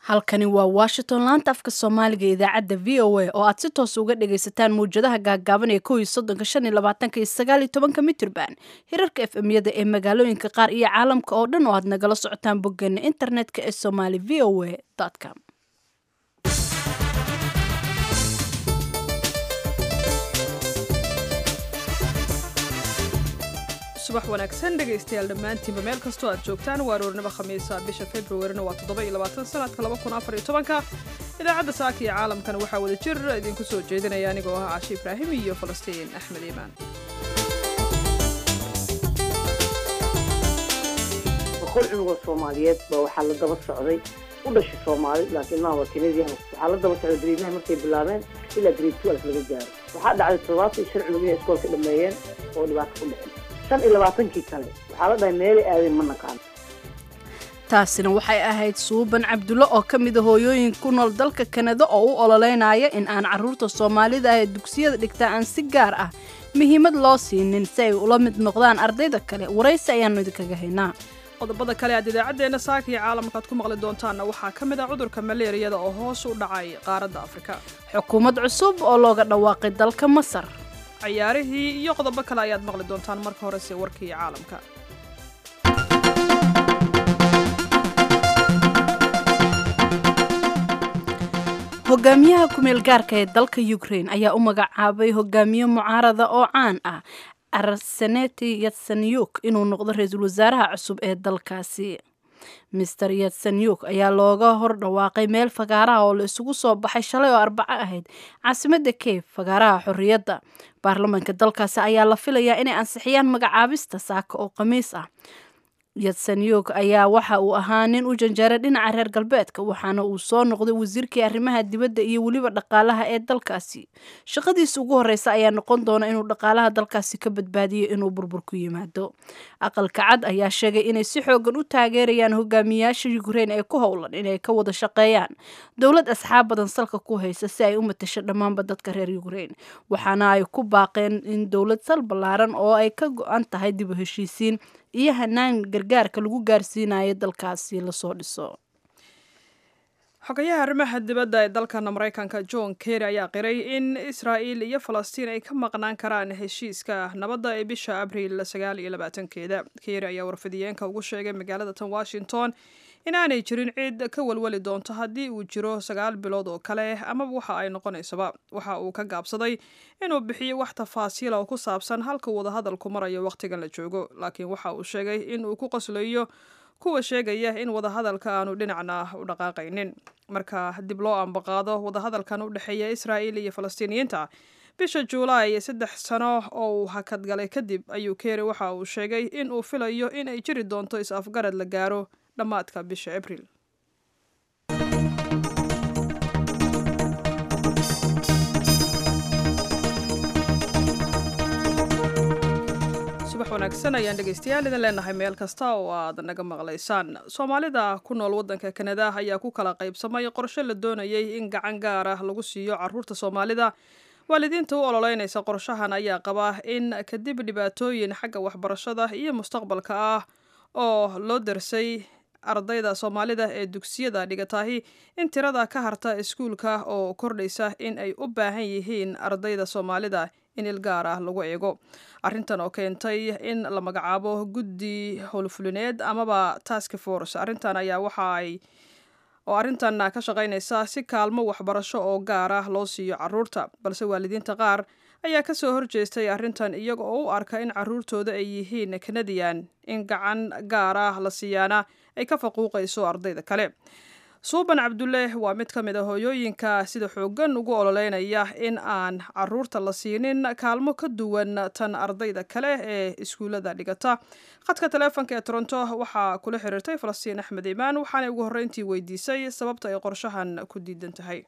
halkani waa washington laanta afka soomaaliga idaacadda v o a oo aad si toos uga dhagaysataan mawjadaha gaagaaban ee kow iyo soddonka shan iyo labaatanka iyo sagaal iyo tobanka mitrban hirarka f m-yada ee magaalooyinka qaar iyo caalamka oo dhan oo aad nagala socotaan boggeena internetka ee somali v o a com subax wanaagsan dhegaystayaal dhammaantiinba meel kastoo aad joogtaan waa aroornimo khamiisa bisha februarina waa toddoba iyo labaatan sanadka laba kun afar iyo tobanka idaacadda saaka iyo caalamkana waxaa wada jir idinku soo jeedinaya anigoo ah caashi ibraahim iyo falastiin axmed iimaan boqol cunugoo soomaaliyeed baa waxaa la daba socday u dhashay soomaali laakiin ilmaha waa kenadian waxaa la daba socday gariidnaha markay bilaabeen ilaa grade twelve laga gaaro waxaa dhacday toddobaatan iyo shan cunug inay iskoolka dhameeyeen oo dhibaato ku dhicin shan iyo labaatankii kale waxaa la dhahay meelay aadeen ma naqaan taasina waxay ahayd suuban cabdulle oo ka mida hooyooyin ku nool dalka kanada oo u ololeynaya in aan carruurta soomaalida ah ee dugsiyada dhigtaa aan si gaar ah muhiimad loo siinin si ay ula mid noqdaan ardayda kale waraysi ayaannu idinkaga haynaa qodobada kale aad idaacaddeenna saaka iyo caalamka aad ku maqli doontaanna waxaa ka mid ah cudurka maleeriyada oo hoos u dhacay qaaradda afrika xukuumad cusub oo looga dhawaaqay dalka masar cayaarihii iyo qodobo kale ayaad maqli doontaan marka horese warkii caalamka hogaamiyaha kumeel gaarka ee dalka ukraine ayaa u magacaabay hogaamiye mucaarada oo caan ah arseneti yatsanyuk inuu noqdo ra-iisul wasaaraha cusub ee dalkaasi mister yatsanyuk ayaa looga hor dhawaaqay meel fagaaraha oo la isugu soo baxay shalay oo arbaco ahayd caasimada kiev fagaaraha xorriyadda baarlamaanka dalkaasi ayaa la filayaa inay ansixiyaan magacaabista saaka oo khamiis ah yatsanyuk ayaa waxa uu ahaa nin u janjeeray dhinaca reer galbeedka waxaana uu soo noqday wasiirkii arrimaha dibadda iyo weliba dhaqaalaha ee dalkaasi shaqadiisa ugu horreysa ayaa noqon doona inuu dhaqaalaha dalkaasi ka badbaadiyo inuu burbur ku yimaado aqalka cad ayaa sheegay inay si xoogan u taageerayaan hogaamiyaasha ukraine ee ku howlan inay ka wada shaqeeyaan dowlad asxaab badan salka ku haysa si ay u matasho dhammaanba dadka reer ukraine waxaana ay ku baaqeen in dowlad sal ballaaran oo ay ka go-an tahay dib u heshiisiin iyo hanaan gargaarka lagu gaarsiinayo dalkaasi lasoo dhiso xogayaha arrimaha dibadda ee dalkana maraykanka john kerry ayaa qiray in israa'il iyo falastiin ay ka maqnaan karaan heshiiska nabadda ee bisha abriil sagaal iyo labaatankeeda kerry ayaa warfidiyeenka ugu sheegay magaalada tan washington inaanay jirin cid ka walwali doonto haddii uu jiro sagaal bilood oo kale amaba waxa ay noqonaysaba waxa uu ka gaabsaday inuu bixiyo wax tafaasiila oo ku saabsan halka wadahadalku marayo wakhtigan la joogo laakiin waxa uu sheegay in uu ku qoslayo kuwa sheegaya in wadahadalka aanu dhinacna u dhaqaaqaynin marka dib loo ambaqaado wadahadalkan u dhexeeya israa'il iyo falastiiniyiinta bisha juulaay saddex sano oo uu hakadgalay kadib ayuu keeri waxa uu sheegay in uu filayo in ay jiri doonto is-afgarad la gaaro dhammaadka bisha abriil subax wanaagsan ayaan dhegaystayaal idin leenahay meel kasta oo aad naga maqlaysaan soomaalida ku nool waddanka kanada ayaa ku kala qaybsamay qorshe la doonayay in gacan gaar ah lagu siiyo caruurta soomaalida waalidiinta u ololeynaysa qorshahan ayaa qaba in kadib dhibaatooyin xagga waxbarashada iyo mustaqbalka ah oo loo darsay ardayda soomaalida ee dugsiyada dhigatahi in tirada ka harta iskuulka oo kordhaysa in ay u baahan yihiin ardayda soomaalida in il gaar ah lagu eego arrintan oo keentay in la magacaabo guddi howlfulineed amaba task force arrintan ayaa waxa ay oo arrintan ka shaqaynaysa si kaalmo waxbarasho oo gaar ah loo siiyo caruurta balse waalidiinta qaar ayaa ka soo horjeestay arrintan iyaga oo u arka in caruurtooda ay yihiin kanadiyan in gacan gaar ah la siiyaana ay ka faquuqayso ardayda kale suuban cabdulle waa mid ka mid a hooyooyinka sida xooggan ugu ololeynaya in aan caruurta la siinin kaalmo ka duwan tan ardayda kale ee iskuullada dhigata khadka taleefonka ee toronto waxaa kula xiriirtay falastiin axmed imaan waxaanay ugu horreyntii weydiisay sababta ay qorshahan ku diidan tahay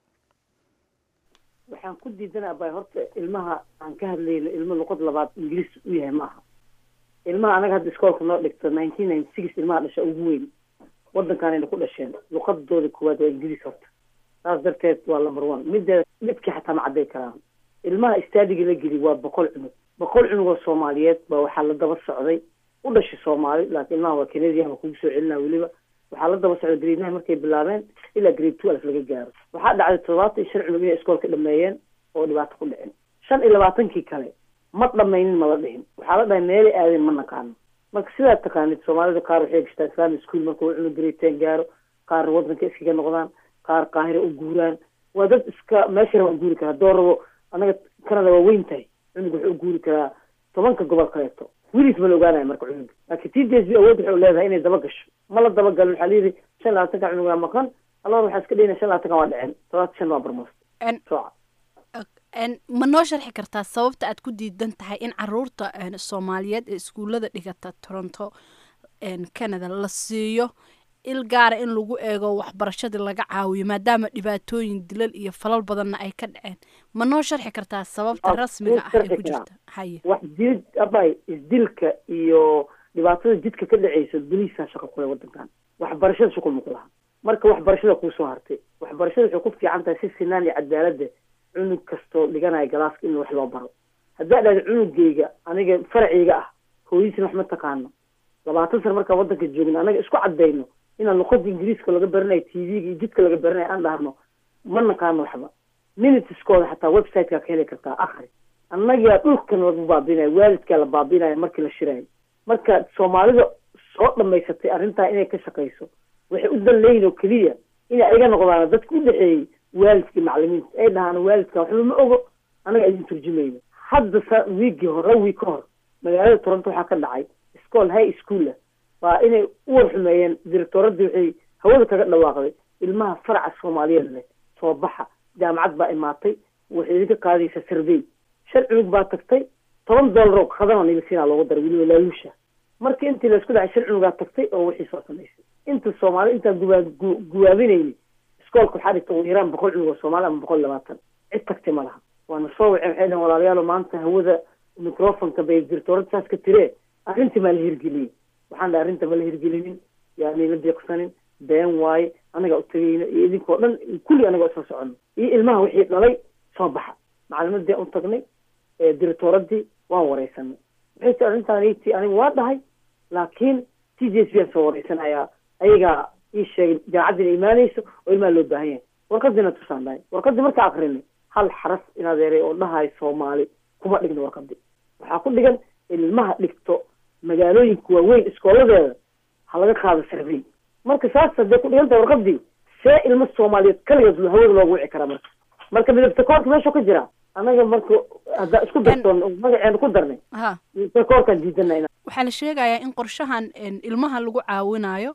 waxaan ku diidanaa bay horta ilmaha aan ka hadlayno ilmo luqad labaad ingiriis u yahay ma aha ilmaha anaga hadda iskoolka noo dhigto nineteen ninety six ilmaha dhasha ugu weyn waddankaanayna ku dhasheen luqadooda koowaad waa ingiriis horta saas darteed waa number one midda midkii xataa ma cadday karaan ilmaha istaadiga la geli waa boqol cunug boqol cunug oo soomaaliyeed baa waxaa la daba socday u dhashay soomaali laakiin ilmaha waa kenadian waa kugu soo celinaa weliba waxaa la daba socda grade nine markay bilaabeen ilaa grade two alf laga gaaro waxaa dhacday toddobaatan iyo shan cunug inay iskoolka dhameeyeen oo dhibaato ku dhicin shan iyo labaatankii kale ma dhamaynin ma la dhihin waxaa la dhahay meelay aadeen ma naqaano marka sidaad taqaanid soomaalida qaar waxay gashtaa islamic school markuu cunug grade ten gaaro qaar wadanka iskaga noqdaan qaar qaahira u guuraan waa dad iska meesha raba u guuri karaa doo rabo anaga canada waa weyn tahay cunug wuxuu u guuri karaa tobanka gobol kaleeto weliis ma la ogaanaya marka cunuga laakiin t d s b awood waxay leedahay inay daba gasho ma la dabagalin waxaa layidhi shan labaatanka cunugaa maqan allah waxaa iska dhehina shan labaatanka waa dhicin todobaatan shan waa barmoos sooca ma noo sharxi kartaa sababta aad ku diidan tahay in caruurta soomaaliyeed ee iskuullada dhigata toronto canada la siiyo il gaara in lagu eego waxbarashadii laga caawiyo maadaama dhibaatooyin dilal iyo falal badanna ay ka dhaceen ma noo sharxi kartaa sababta rasmiga ah ee ku jirta haye wax dilid abay isdilka iyo dhibaatada jidka ka dhaceysa boliisaa shaqo kule wadankan waxbarashada shuqul ma ku laha marka waxbarashada kuusoo hartay waxbarashada waxay ku fiican tahay si sinaan iyo cadaaladda cunug kastoo dhiganaya galaaska in wax loo baro haddaa dhahda cunugeyga aniga faraciyga ah hooyadiisna wax ma taqaano labaatan sana markaan wadanka joogno anaga isku cadayno inaan luqada ingiriiska laga baranayo t v-ga iyo jidka laga baranayo aan dhahno ma naqaano waxba minitiskooda xataa websiteka ka heli kartaa akri annagaa dhulkan lagu baabinayo waalidkaa la baabinayo markii la shiraayo marka soomaalida soo dhamaysatay arrintaa inay ka shaqayso waxay u dan leeyihin oo keliya inay ayaga noqdaan dadka u dhexeeyey waalidkii macalimiinta ay dhahaan waalidka waxba ma ogo anaga idin turjumayno hadda sa wiigii hore wiig ka hor magaalada toronto waxaa ka dhacay school high schoola waa inay u warxumeeyeen directooradii waxay hawada kaga dhawaaqday ilmaha faraca soomaaliyeed leh soo baxa jaamacad baa imaatay waxay idinka qaadaysaa survey shan cunug baa tagtay toban dollar oo khadana nilsiina loogu daray weliba laaluusha marka intii laisku dhacay shan cunugaa tagtay oo wixii soo samaysay inta soomaali intaan guwaa guwaabinayni iskoolka waxaa dhigta ugu yaraan boqol cunug oo soomaali ama boqol labaatan cid tagtay ma laha waana soo waceen waxay dhahen walaalayaalo maanta hawada microfonka bay directoorada saas ka tiree arrintii maa la hirgeliyey waxaan dhahay arrinta ma la hirgelinin yaani la deeqsanin been waaye anagaa u tagayna iyo idinkoo dhan kulli anaga isla socono iyo ilmaha wixii dhalay soo baxa macalimadii u tagnay directooradii waan wareysanay waxay ti arrintaanti aniga waa dhahay laakiin t j s baan soo wareysanayaa ayagaa ii sheegay jaamacaddiina imaanayso oo ilmaha loo baahan yahay warqadiina tusaan dhahay warqadii markaa akrinay hal xaraf inadeeray oo dhahay soomaali kuma dhigno warqadii waxaa ku dhigan in ilmaha dhigto magaalooyinka waaweyn iskooladeeda ha laga qaado survey marka saas hadee ku dhiganta warqadii see ilmo soomaaliyeed kaligeed hawada loogu wici karaa marka marka midabta koorka meeshuu ka jira anaga marka haddaa isku dartoon magaceena ku darnay midabta koorkaan diidana waxaa la sheegayaa in qorshahan ilmaha lagu caawinayo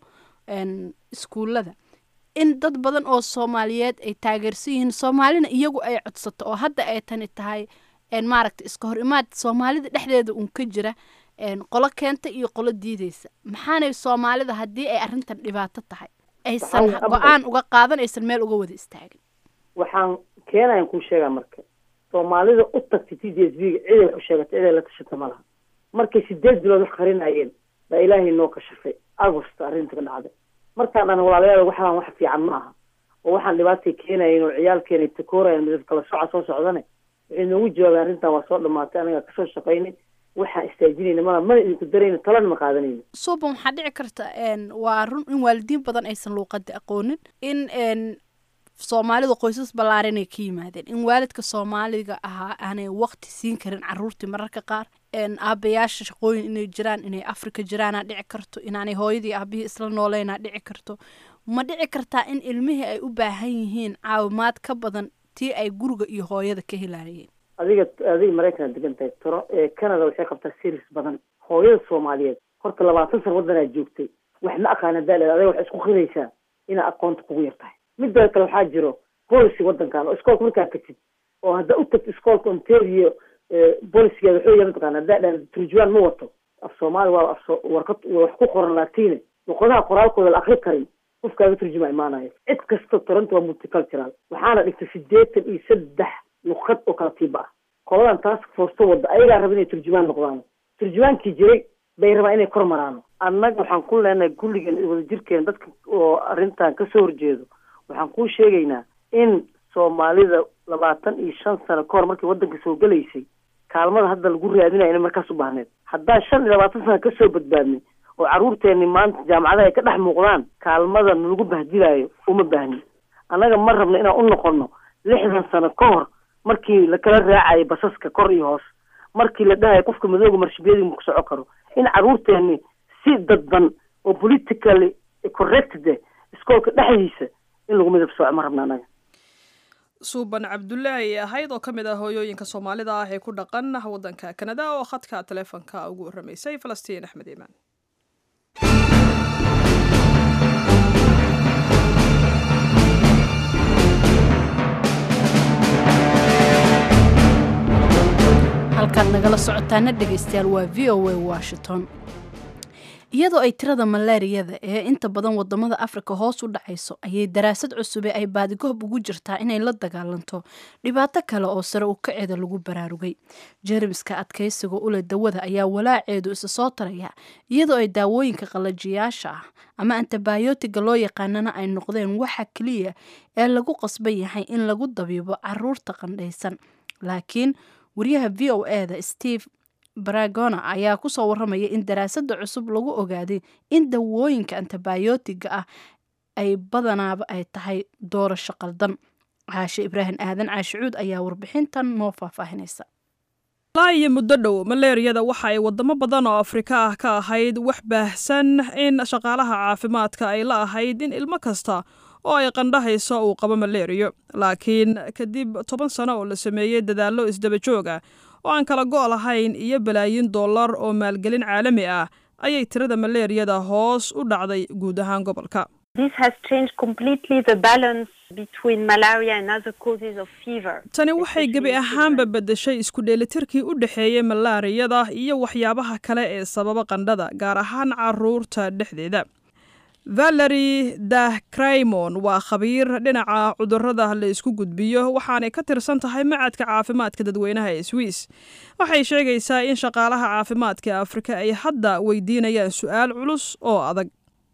iskuullada in dad badan oo soomaaliyeed ay taageersan yihiin soomaalina iyagu ay codsato oo hadda ay tani tahay maaragta iska hor imaad soomaalida dhexdeeda uun ka jira qolo keenta iyo qolo diideysa maxaanay soomaalida haddii ay arrintan dhibaato tahay aysan go-aan uga qaadan aysan meel uga wada istaagin waxaan keenayan kuu sheegaa marka soomaalida u tagtay t d s b ga ciday wax u sheegatay ciday la tashata ma laha markay sideed bilood wax qarinayeen baa ilaahay noo kashafay agost arrinta ka dhacday markaan dhan walaalayaal waxaan wax fiican ma aha oo waxaan dhibaatay keenayen oo ciyaalkeena takoorayan midab kala soca soo socdane waxay noogu jawaabeen arrintan waa soo dhamaatay anagaa kasoo shaqaynay waxaan istaajinayna mala mana idinku darayna talana ma qaadanayno suuban waxaa dhici karta waa run in waalidiin badan aysan luuqada aqoonin in soomaalida qoysas ballaaran ay ka yimaadeen in waalidka soomaaliga ahaa aanay waqti siin karin caruurtii mararka qaar aabayaasha shaqooyin inay jiraan inay afrika jiraanaa dhici karto inaanay hooyadii aabihii isla nooleynaa dhici karto ma dhici kartaa in ilmihii ay u baahan yihiin caawimaad ka badan tii ay guriga iyo hooyada ka helayeen adiga adiga maraykanaa degan tahay toro canada waxay qabtaa series badan hooyada soomaaliyeed horta labaatan sana waddanaa joogtay wax ma aqaana daaleed adiga waxay isku qiraysaa inaa aqoonta kugu yar tahay midda kale waxaa jiro policy waddankan oo iskoolka markaa tagtid oo haddaa u tagto iskoolka ontario bolicigeeda wuxuu yahay mataqaana haddaa dhan turjuwaan ma wato af soomaali waa af warqad wax ku qoran latine luqadaha qoraalkooda la akri karin qofkaaga turjuma imaanayo cid kasta toronto waa multicultural waxaana dhigtay sideetan iyo saddex luqad oo kala tiiba ah qoladan task force wadda ayagaa raba inay turjumaan noqdaan turjumaankii jiray bay rabaan inay kor maraano annaga waxaan ku leenahay kulligeen wada jirkeena dadka oo arrintan kasoo horjeedo waxaan kuu sheegaynaa in soomaalida labaatan iyo shan sano ka hor markii waddanka soo gelaysay kaalmada hadda lagu raadinayo inay markaas u baahneed haddaan shan iyo labaatan sana kasoo badbaadnay oo carruurteenni maanta jaamacadaha ay ka dhex muuqdaan kaalmada nalagu bahdilaayo uma baahni annaga ma rabno inaan u noqono lixdan sano ka hor markii lakala raacayo basaska kor iyo hoos markii la dhahayo qofka madooga marshibiyadii ma ku soco karo in carruurteenni si dadban oo politically corrected iskoolka dhexdiisa in lagu midab sooco ma rabno annaga suuban cabdullaahi ay ahayd oo ka mid ah hooyooyinka soomaalida ah ee ku dhaqan waddanka kanada oo khadka taleefonka ugu warramaysay falastiin axmed iimaan halkaad nagala socotaana dhegaystayaal waa v o a washington iyadoo ay tirada malaariyada ee inta badan wadamada afrika hoos u dhacayso ayay daraasad cusube ay baadigoob ugu jirtaa inay la dagaalanto dhibaato kale oo sare u kaceeda lagu baraarugay jermiska adkaysiga ule dawada ayaa walaaceedu isa soo taraya iyadoo ay daawooyinka qalajiyaasha ah ama antibayotiga loo yaqaanana ay noqdeen waxa keliya ee lagu qasban yahay in lagu dabiibo caruurta qandhaysan laakiin wariyaha v o eda steve baragona ayaa kusoo waramaya in daraasada cusub lagu ogaaday in dawooyinka antibayotiga ah ay badanaaba ay tahay doorasho qaldan caashe ibraahim aadan caashicuud ayaa warbixintan noo faahfaahinaysa ilaa iyo muddo dhow maleeriyada waxa ay wadamo badan oo afrika ah ka ahayd wax baahsan in shaqaalaha caafimaadka ay la ahayd in ilmo kasta oo ay qandhahayso uu qabo maleeriyo laakiin kadib toban sano oo la sameeyey dadaallo isdaba joog ah oo aan kala go' lahayn iyo balaayin dollar oo maalgelin caalami ah ayay tirada maleeriyada hoos u dhacday guud ahaan gobolka tani waxay gebi ahaanba beddeshay isku dheelitirkii u dhexeeyey malaariyada iyo waxyaabaha kale ee sababa qandhada gaar ahaan caruurta dhexdeeda valery dah craymon waa khabiir dhinaca cudurada la isku gudbiyo waxaanay ka tirsan tahay macadka caafimaadka dadweynaha ee swiss waxay sheegaysaa in shaqaalaha caafimaadka afrika ay hadda weydiinayaan su-aal culus oo adag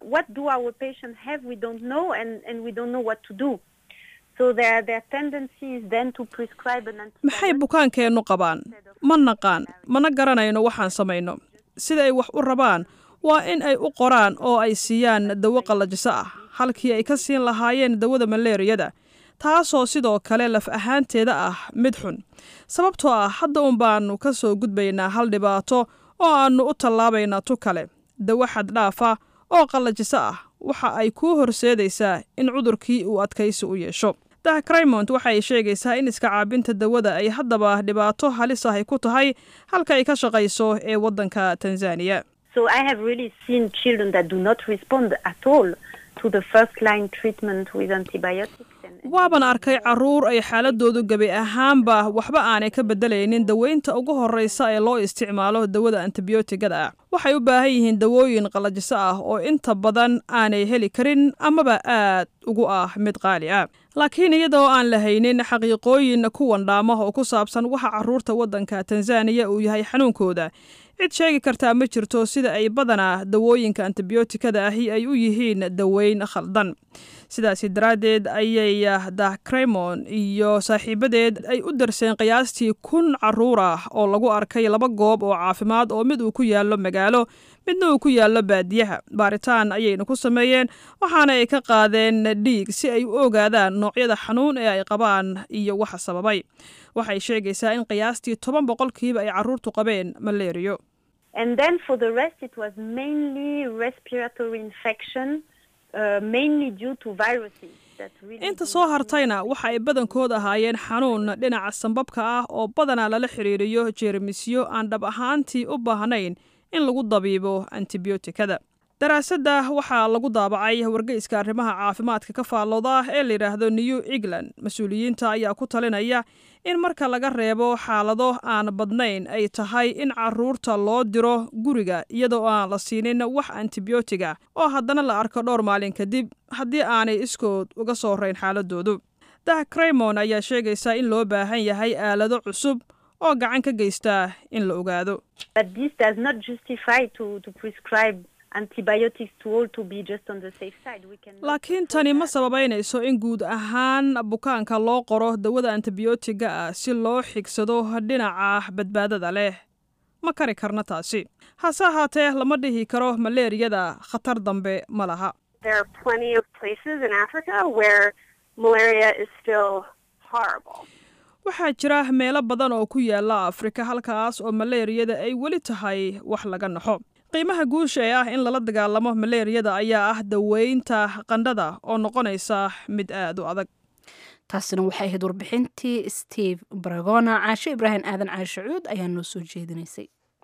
maxay bukaankeennu qabaan ma naqaan mana garanayno waxaan samayno sida ay wax u rabaan waa in ay u qoraan oo ay siiyaan dawo qallajiso ah halkii ay ka siin lahaayeen dawada maleeriyada taasoo sidoo kale laf ahaanteeda ah mid xun sababtoo ah hadda un baanu ka soo gudbaynaa hal dhibaato oo aannu u tallaabaynaa tu kale dawo xaddhaafa oo qallajiso ah waxa ay kuu horseedaysaa in cudurkii uu adkaysi u yeesho dah craymont waxa ay sheegaysaa in iska caabinta dawada ay haddaba dhibaato halis ahy ku tahay halka ay ka shaqayso ee waddanka tanzaniya So I have really seen children that do not respond at all to the first line treatment with antibiotics. waaban arkay caruur ay xaaladoodu gebi ahaanba waxba aanay ka beddelaynin daweynta ugu horreysa ee loo isticmaalo dawada antibiyootigada ah waxay u baahan yihiin dawooyin qallajiso ah oo inta badan aanay heli karin amaba aad ugu ah mid qaali ah laakiin iyadoo aan lahaynin xaqiiqooyin kuwan dhaama oo ku saabsan waxa caruurta waddanka tanzaniya uu yahay xanuunkooda cid sheegi kartaa ma jirto sida ay badanaa dawooyinka antibiyootikada ahi ay u yihiin daweyn khaldan sidaasi daraaddeed ayay dah craymon iyo saaxiibadeed ay u darseen qiyaastii kun caruur ah oo lagu arkay laba goob oo caafimaad oo mid uu ku yaallo magaalo midna uu ku yaallo baadiyaha baaritaan ayayna ku sameeyeen waxaana ay ka qaadeen dhiig si ay u ogaadaan noocyada xanuun ee ay qabaan iyo waxa sababay waxay sheegaysaa in qiyaastii toban boqolkiiba ay caruurtu qabeen maleeriyo And then for the rest, it was mainly respiratory infection, uh, mainly due to viruses. that really inta do soo not hartayna waxa ay badankood ahaayeen xanuun dhinaca sambabka ah oo badanaa lala xiriiriyo jeermisyo aan dhab ahaantii u baahnayn in lagu dabiibo antibiyootikada daraasadda waxaa lagu daabacay wargeyska arrimaha caafimaadka ka faallooda ee la yidhaahdo new england mas-uuliyiinta ayaa ku talinaya in marka laga reebo xaalado aan badnayn ay tahay in caruurta loo diro guriga iyadoo aan la siinin wax antibiyootiga oo haddana la arko dhowr maalin kadib haddii aanay iskood uga soo rayn xaaladoodu dah craymon ayaa sheegaysa in loo baahan yahay aalado cusub oo gacan ka geysta in la ogaado But this does not justify to, to prescribe antibiotics to all to be just on the safe side. We can laakiin tani ma sababaynayso in guud ahaan bukaanka loo qoro dawada antibiyootiga ah si loo xigsado dhinaca badbaadada leh ma kari karna taasi hase ahaatee lama dhihi karo maleeriyada khatar dambe ma laha There are plenty of places in Africa where malaria is still horrible. waxaa jira meelo badan oo ku yaala afrika halkaas oo maleeriyada ay weli tahay wax laga naxo qiimaha guusha ee ah in lala dagaalamo maleeriyada ayaa ah daweynta qandhada oo noqonaysa mid aada u adag taasina waxay ahayd warbixintii steve bragona caashe ibraahim aadan caashe cuud ayaa noo soo jeedinaysay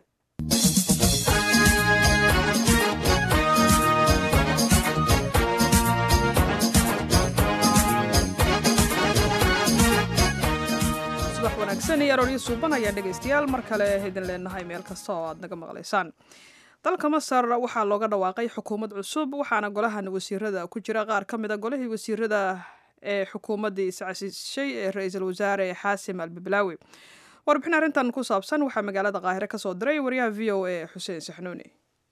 subax wanaagsan iyo arooryo suuban ayaa dhegaystayaal mar kale idin leenahay meel kasta oo aad naga maqlaysaan dalka masar waxaa looga dhawaaqay xukuumad cusub waxaana golahan wasiirada ku jira qaar ka mid a golihii wasiirada ee xukuumaddii iscasishay ee ra-iisul wasaare xaasim albiblaawi warbixin arrintan ku saabsan waxaa magaalada qaahire ka soo diray wariyaha v o a xuseen saxnuuni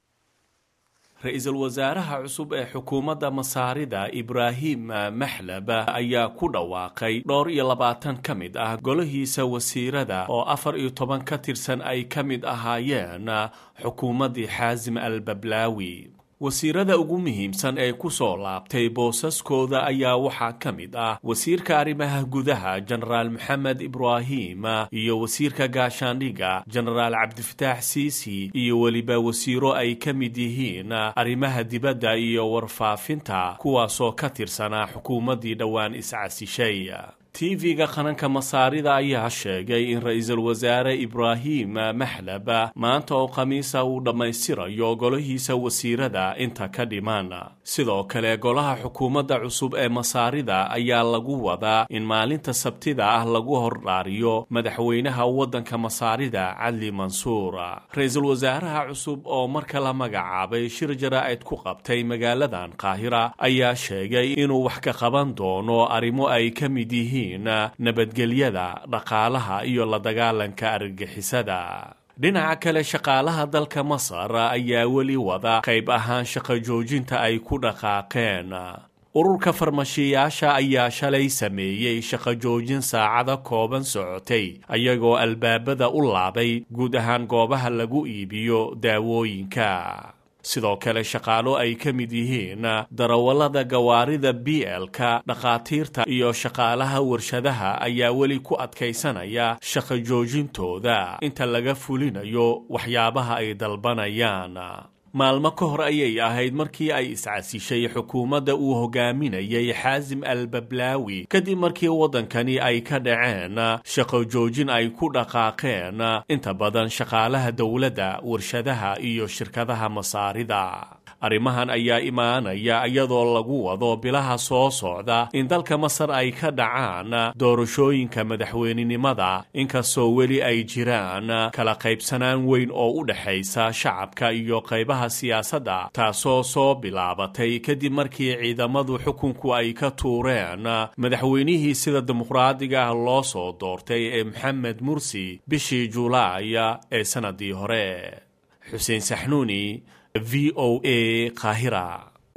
ra-iisul wasaaraha cusub ee xukuumadda masaarida ibraahim maxlab ayaa ku dhawaaqay dhowr iyo labaatan ka mid ah golahiisa wasiirada oo afar iyo toban ka tirsan ay ka mid ahaayeen xukuumaddii xaasim al bablaawi wasiirada ugu muhiimsan ee ku soo laabtay boosaskooda ayaa waxaa ka mid ah wasiirka arrimaha gudaha jenaraal maxamed ibraahim iyo wasiirka gaashaandhiga jenaraal cabdifataax siisi iyo weliba wasiiro ay ka mid yihiin arrimaha dibadda iyo warfaafinta kuwaasoo ka tirsanaa xukuumaddii dhowaan iscasishay tv-ga qaranka masaarida ayaa sheegay in ra-iisul wasaare ibraahim maxlab maanta oo khamiisa uu dhammaystirayo golahiisa wasiirada inta ka dhiman sidoo kale golaha xukuumadda cusub ee masaarida ayaa lagu wadaa in maalinta sabtida ah lagu hordhaariyo madaxweynaha waddanka masaarida cadli mansuur ra-iisul wasaaraha cusub oo marka la magacaabay shir jaraa'id ku qabtay magaaladan qaahira ayaa sheegay inuu wax ka qaban doono arrimo ay ka mid yihiin nabadgelyada dhaqaalaha iyo la dagaalanka argagixisada dhinaca kale shaqaalaha dalka masar ayaa weli wada qayb ahaan shaqo joojinta ay ku dhaqaaqeen ururka farmashiyaasha ayaa shalay sameeyey shaqo joojin saacada kooban socotay ayagoo albaabada u laabay guud ahaan goobaha lagu iibiyo daawooyinka sidoo kale shaqaalo ay ka mid yihiin darawallada gawaarida b l-ka dhakhaatiirta iyo shaqaalaha warshadaha ayaa weli ku adkaysanaya shaqo joojintooda inta laga fulinayo waxyaabaha ay dalbanayaan maalmo ka hor ayay ahayd markii ay iscasishay xukuumadda uu hogaaminayay xaasim al bablaawi kadib markii waddankani ay ka dhaceen shaqo joojin ay ku dhaqaaqeen inta badan shaqaalaha dowladda warshadaha iyo shirkadaha masaarida arrimahan ayaa imaanaya iyadoo lagu wado bilaha soo socda in dalka masar ay ka dhacaan doorashooyinka madaxweynenimada inkastoo weli ay jiraan kala qaybsanaan weyn oo u dhexaysa shacabka iyo qaybaha siyaasadda taasoo soo bilaabatay kadib markii ciidamadu xukunku ay ka tuureen madaxweynihii sida dimuqraadiga ah loo soo doortay ee maxamed mursi bishii julaaya ee sannadii hore xuseen saxnuuni v o a qaahira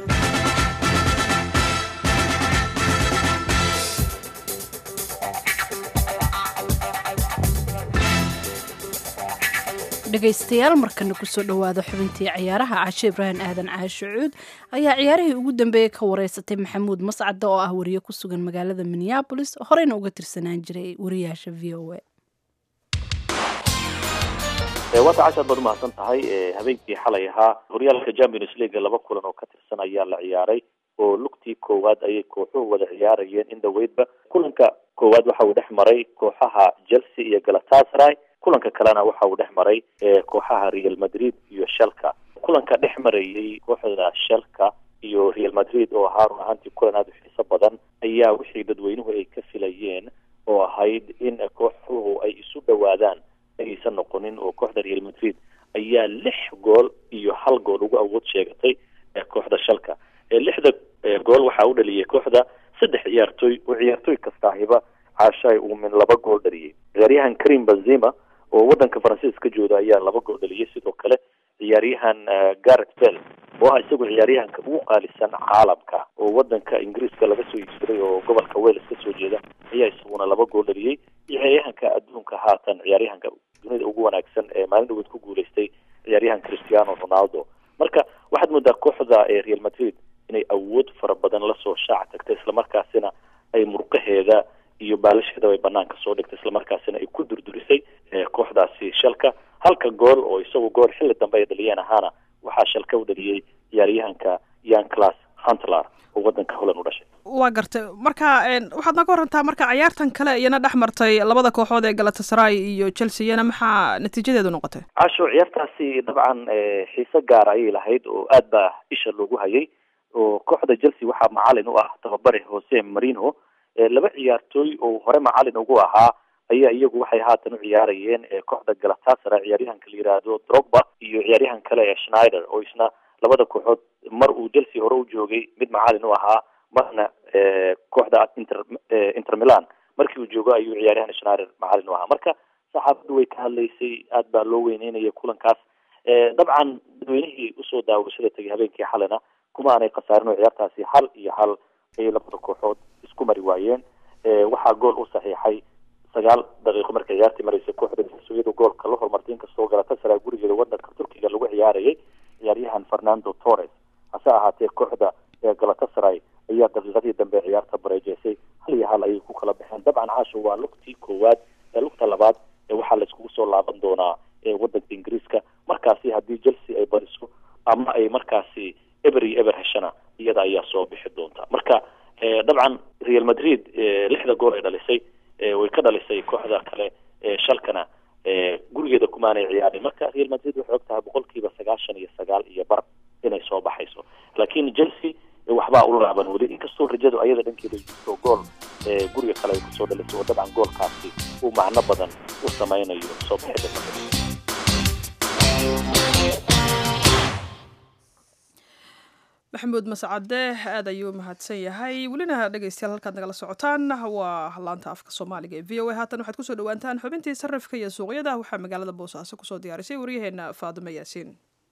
dhegaystayaal markana kusoo dhowaada xubintii ciyaaraha caashe ibraahim aadan caashe cuud ayaa ciyaarihii ugu dambeeyey ka wareysatay maxamuud mascada oo ah wariye ku sugan magaalada minneabolis horeyna uga tirsanaan jiray wariyaasha v o a waata cashaad baad umahadsan tahay habeenkii xalay ahaa horyaalka champions league laba kulan oo ka tirsan ayaa la ciyaaray oo lugtii koowaad ayay kooxuhu wada ciyaarayeen in dhaweydba kulanka koowaad waxa uu dhex maray kooxaha chelsea iyo galatasaray kulanka kalena waxa uu dhex maray kooxaha real madrid iyo shalka kulanka dhex marayay kooxda shalka iyo real madrid oo ahaa run ahaantii kulan aada u xiiso badan ayaa wixii dadweynuhu ay ka filayeen oo ahayd in kooxuhu ay isu dhowaadaan aysan noqonin oo kooxda real madrid ayaa lix gool iyo hal gool ugu awood sheegatay kooxda shalka lixda gool waxaa u dhaliyay kooxda saddex ciyaartooy oo ciyaartooy kastaahiba caashaay uu min laba gool dhaliyay ciyaaryahan karim benzema oo wadanka faransiiska jooda ayaa laba gool dhaliyay sidoo kale ciyaaryahan gareth bell oo ah isagu ciyaaryahanka ugu qaalisan caalamka oo wadanka ingiriiska laga soo iibsaday oo gobolka wales kasoo jeeda ayaa isaguna laba gool dhaliyey ciyaaryahanka adduunka haatan ciyaaryahanka dunida ugu wanaagsan ee maalin dhaweed ku guuleystay ciyaaryahan cristiano ronaldo marka waxaad moodaa kooxda real madrid inay awood fara badan lasoo shaac tagtay islamarkaasina ay murqaheeda iyo baalasheeda ay banaanka soo dhigtay islamarkaasina ay ku durdurisay kooxdaasi shalka halka gool oo isagu gool xilli dambe ay dhaliyeen ahaana waxaa shalka u dhaliyey ciyaaryahanka yan class huntlar oo wadanka holland u dhashay waa gartay marka waxaad naga warantaa marka ciyaartan kale iyana dhex martay labada kooxood ee galatasaray iyo chelsea iyana maxaa natiijadeedu noqotay casho ciyaartaasi dabcan xiise gaar ayay lahayd oo aad baa isha loogu hayay oo kooxda chelsea waxaa macalin u ah tababare jose marino laba ciyaartooy oo hore macalin ugu ahaa ayaa iyagu waxay haatan u ciyaarayeen kooxda galatasaray ciyaaryahanka la yiraahdo drogba iyo ciyaaryahan kale ee schneider oo isna labada kooxood mar uu chelsea hore u joogay mid macalin u ahaa marna kooxda inter inter milan markii uu joogo ayuu ciyaaryahan schneider macalin u ahaa marka saxaafaddu way ka hadlaysay aad baa loo weyneynaya kulankaas dabcan dadweynihii usoo daawashada tegay habeenkii xalina kuma aanay khasaarin oo ciyaartaasi hal iyo hal ayay labada kooxood isku mari waayeen waxaa gool u saxiixay sagaal daqiiqo markay ciyaartii maraysay kooxda iyadoo goolka la hormartay inkastoo galatasaray gurigeeda wadanka turkiga lagu ciyaarayay ciyaaryahan fernando torres hase ahaatee kooxda galatasaray ayaa daqiiqadii dambe ciyaarta bareejeysay hal iyo hal ayay ku kala baxeen dabcan caasho waa lugtii koowaad ee lugta labaad ee waxaa laiskugu soo laaban doonaa wadanka ingiriiska markaasi haddii chelsea ay badiso ama ay markaasi eber iyo eber heshana iyada ayaa soo bixi doonta marka dabcan real madrid lixda gool ay dhalisay way ka dhalisay kooxda kale shalkana gurigeeda kumaanay ciyaarin marka real madrid waxay og tahay boqolkiiba sagaashan iyo sagaal iyo bar inay soo baxayso laakiin chelsea waxbaa u laaban weli inkastoo rajadu ayada dhankeeda jirto gool guriga kale ay kusoo dhalisay oo dabcan goolkaasi uu macno badan u sameynayo soo bixida maxamuud mascade aad ayuu mahadsan yahay welina dhegeystayaal halkaad nagala socotaan waa laanta afka soomaaliga ee v o a haatan waxaad kusoo dhawaantaan xubintii sarifka iyo suuqyada waxaa magaalada boosaaso kusoo diyaarisay waryaheena faadimo yaasiin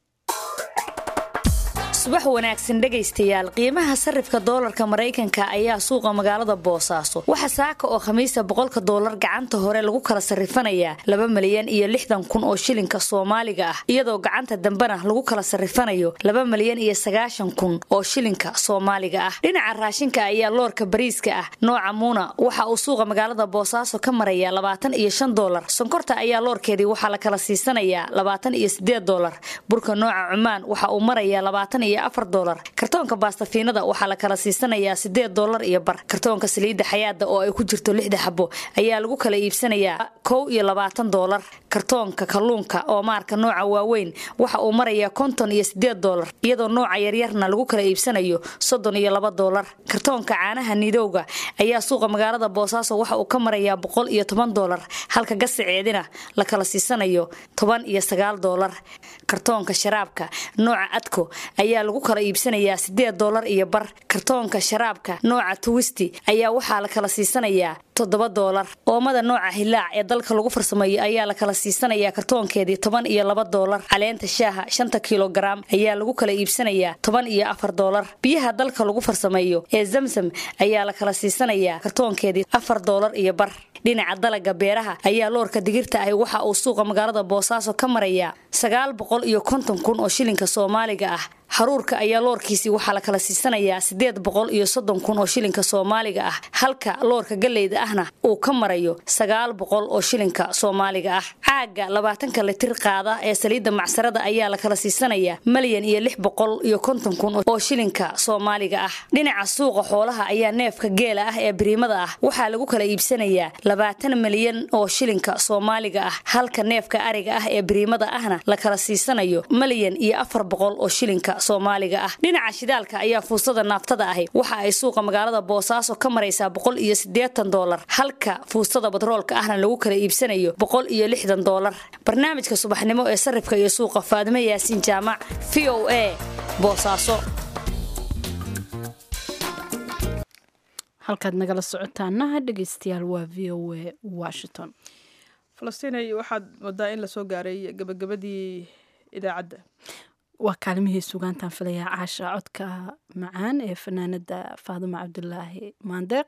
subax wanaagsan dhegaystayaal qiimaha sarifka doolarka maraykanka ayaa suuqa magaalada boosaaso waxa saaka oo khamiisa boqolka doolar gacanta hore lagu kala sarifanayaa laba malyan iyo lixdan kun oo shilinka soomaaliga ah iyadoo gacanta dambena lagu kala sarifanayo laba malyan iyo sagaashan kun oo shilinka soomaaliga ah dhinaca raashinka ayaa loorka bariiska ah nooca muuna waxa uu suuqa magaalada boosaaso ka marayaa labaatan iyo shan doolar sonkorta ayaa loorkeedii waxaa la kala siisanayaa labaatan iyo sideed doolar burka nooca cumaan waxa uu marayaa labaatan iyo afar doolar kartoonka baastafiinada waxaa la kala siisanayaa sideed doolar iyo bar kartoonka saliidda xayaada oo ay ku jirto lixda xabo ayaa lagu kala iibsanayaa kow iyo labaatan doolar kartoonka kalluunka oo maarka nooca waaweyn waxa uu marayaa konton iyo sideed doolar iyadoo nooca yaryarna lagu kala iibsanayo soddon iyo laba doolar kartoonka caanaha nidowga ayaa suuqa magaalada boosaaso waxa uu ka marayaa boqol iyo toban doolar halka gasiceedina la kala siisanayo toban iyo sagaal doolar kartoonka sharaabka nooca adko ayaa lagu kala iibsanayaa sideed doolar iyo bar kartoonka sharaabka nooca tuwisti ayaa waxaa la kala siisanayaa toddoba doolar oomada nooca hilaac ee dalka lagu farsameeyo ayaa la kala siisanayaa kartoonkeedii toban iyo laba doolar caleenta shaaha shanta kilogaram ayaa lagu kala iibsanayaa toban iyo afar doolar biyaha dalka lagu farsameeyo ee zamsam ayaa la kala siisanayaa kartoonkeedii afar doolar iyo bar dhinaca dalaga beeraha ayaa loorka digirta ahi waxa uu suuqa magaalada boosaaso ka marayaa sagaal boqol iyo konton kun oo shilinka soomaaliga ah haruurka ayaa loorkiisii waxaa la kala siisanayaa sideed boqol iyo soddon kun oo shilinka soomaaliga ah halka loorka galleyda ahna uu ka marayo sagaal boqol oo shilinka soomaaliga ah caaga labaatanka litir qaada ee saliidda macsarada ayaa la kala siisanayaa malyan iyo lix boqol iyo konton kun oo shilinka soomaaliga ah dhinaca suuqa xoolaha ayaa neefka geela ah ee biriimada ah waxaa lagu kala iibsanayaa labaatan malyan oo shilinka soomaaliga ah halka neefka ariga ah ee biriimada ahna la kala siisanayo malyan iyo afar boqol oo shilinka soomaaliga ah dhinaca shidaalka ayaa fuusada naaftada ahi waxa ay suuqa magaalada boosaaso ka maraysaa boqol iyo siddeetan doolar halka fuustada batroolka ahna lagu kala iibsanayo boqol iyo lixdan doolar barnaamijka subaxnimo ee sarifka iyo suuqa faadimo yaasiin jaamac v o a boosaaso halkaad nagala socotaana dhegeystayaal waa v o a washington falastinay waxaad moodaa in lasoo gaaray gabagabadii idaacadda waa kaalimihii sugaantaan filayaa caasha codka macaan ee fanaanada faadimo cabdulaahi maandeeq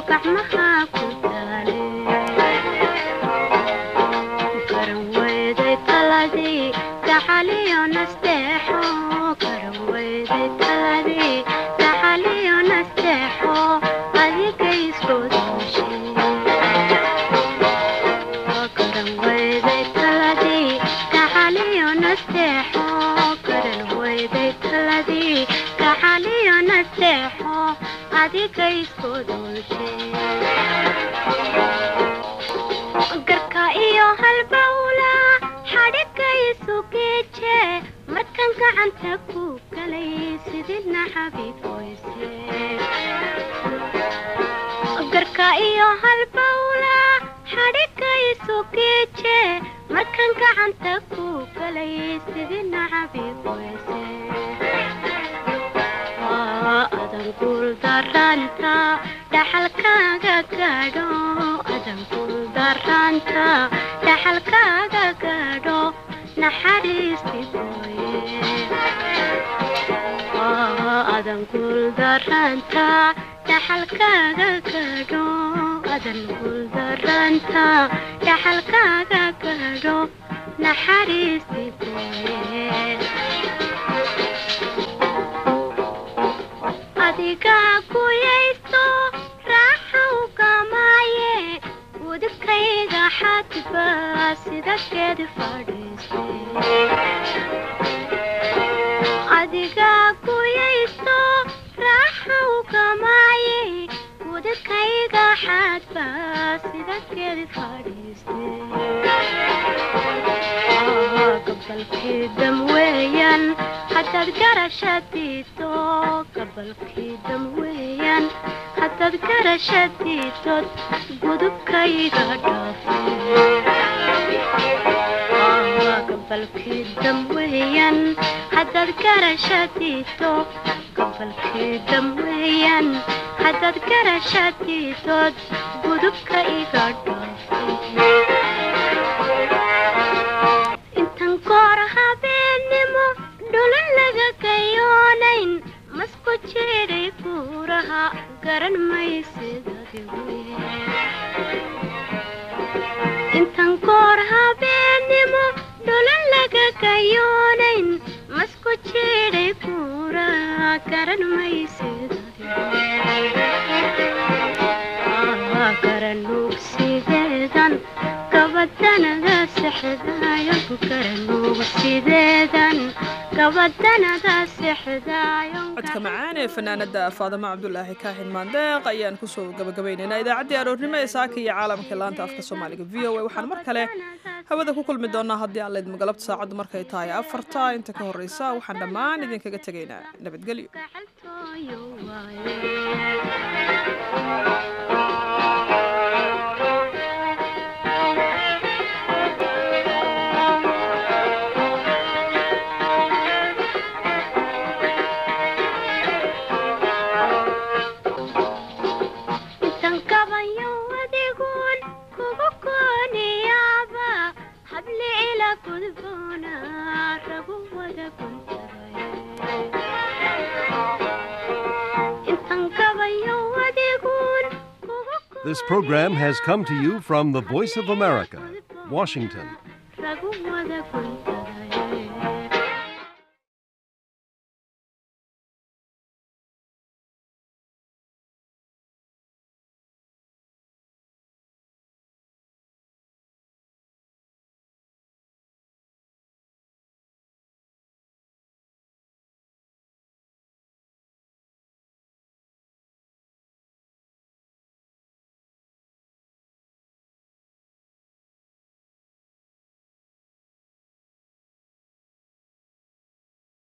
gacmaha ku daale garan weyday taladii gacaliyo nasteexo garan weyday taladii gacaliyo nasteexo adiga isku dooshe garan weyday taladii gacaliyo nasteexo garan weyday taladii gacaliyo nasteexo adiga isku dooshe garka iyo halbawla xadhiga isu geeje markan gacanta ku galay sidina xabiiboyse garka iyo halbawla xadhiga isu geeje markan gacanta ku galay sidina xabiiboyse adan guuldaranta dhaxalkaaga gaadho adan guuldaranta dhaxalkaaga gaadho naxariisti booye adan guuldaranta dhaxalkaaga gaadho adan guuldaranta dhaxalkaaga gaadho naxariisti booye adiga kuyaysto raaxa ugamaaye udubkayga xadba sida geed fadhiiste adiga kuyaysto raaxa ugamaaye udubkayga xadba sida geed fadhiiste gabalkii dam weeyaan haddaad garashadiido gabalkii dam weeyaan haddaad garashadiidod gudubkayga dhaafe gabalkii dam weeyaan haddaad garashadiido gabalkii dam weeyaan haddaad garashadiidod gudubka iga dhaafe intan goor habeennimo dhulan laga gayoonayn masku jiray buuraha garan maysidintan goor habeennimo dhulan laga gayoonayn masku jiray buuraha garan maysidgaranugsideedan gabadanada sexdaayo garanugsideedan gabadanada sexdaayo codka macaan ee fanaanada faadamo cabdulaahi kaahin maandeeq ayaan kusoo gabagabaynaynaa idaacaddii aroornimo ee saaka iyo caalamka laanta afka soomaaliga v o a waxaan mar kale hawada ku kulmi doonaa haddii aan laydma galabta saacaddu markay tahay afarta inta ka horreysa waxaan dhammaan idinkaga tegaynaa nabadgelyo This program has come to you from the Voice of America, Washington. Ragu wada kunta